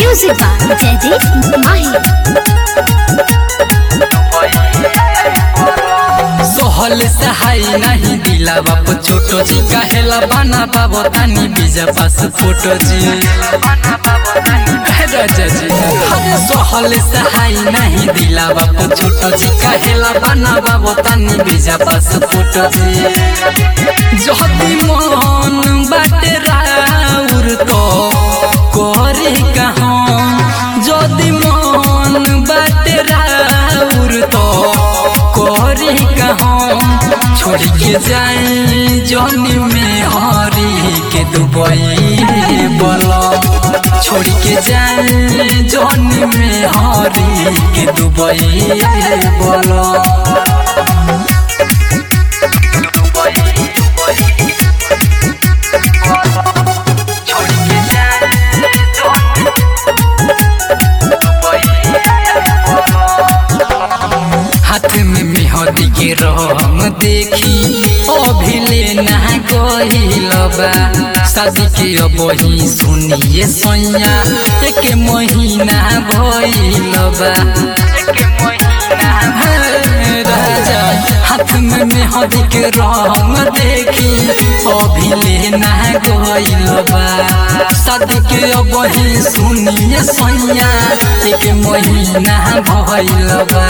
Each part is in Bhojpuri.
Music by Jaideep Mahi. सोहल सहाय नहीं दिला बाप छोटो जी कहेला बना बाबो तानी बीजा पास फोटो जी हे राजा जी अरे सोहल सहाय नहीं दिला बाप छोटो जी कहेला बना बाबो तानी बीजा पास फोटो जी जहदी मन बाटे राउर तो करे कहाँ जदी मन बाटे राउर तो करे कहाँ छोड़ के जाए जौनी में हरी के दुबई बोलो छोड़ के जाए जौनी में हरी के दुबई बोलो हाथ में मेहंदी के रंग देखी अभिले ना गईल बा शादी के अब ही सुनिए सैया एक महीना भइल बा हे राजा हाथ में मेहंदी के रंग देखी अभिले ना गईल बा शादी के अब ही सुनिए सैया एक महीना भइल बा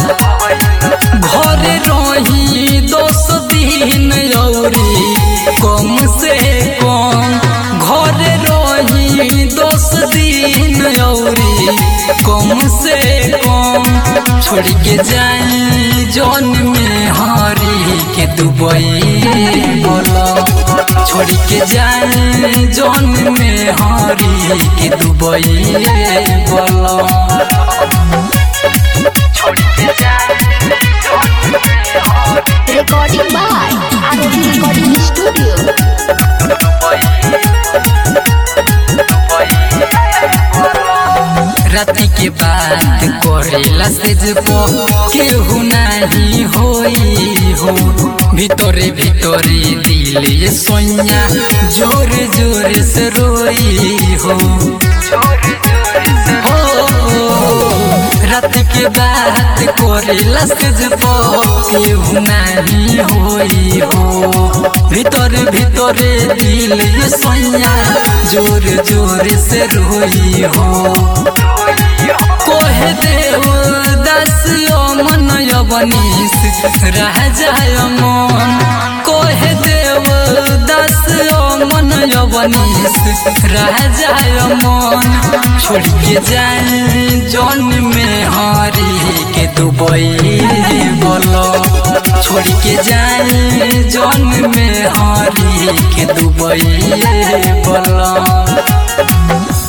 घरे रही दस दिन औरी कम से कम घरे रही दस दिन औरी कम से कम छोड़ के जाई जौन में हरी के दुबई बोलो छोड़ के जाई जौन में हरी के दुबई बोलो Recording by Arohi Recording Studio. राति के बात करेला से जबो केहू नहीं होई हो भीतरे भीतरे दिल ये सोनिया जोर जोर से रोई हो रात के बात करेला से जबो केहू नहीं होई हो भीतर भीतरे दिल ये सोनिया जोर जोर से रोई हो कोहे देव दसियो मन यवनीस रह जाय मन कोहे देव दसियो मन यवनीस रह जाय मन छोड़ के जाए जौन में हरी के दुबई बोलो छोड़ के जाए जौन में हरी के दुबई बोलो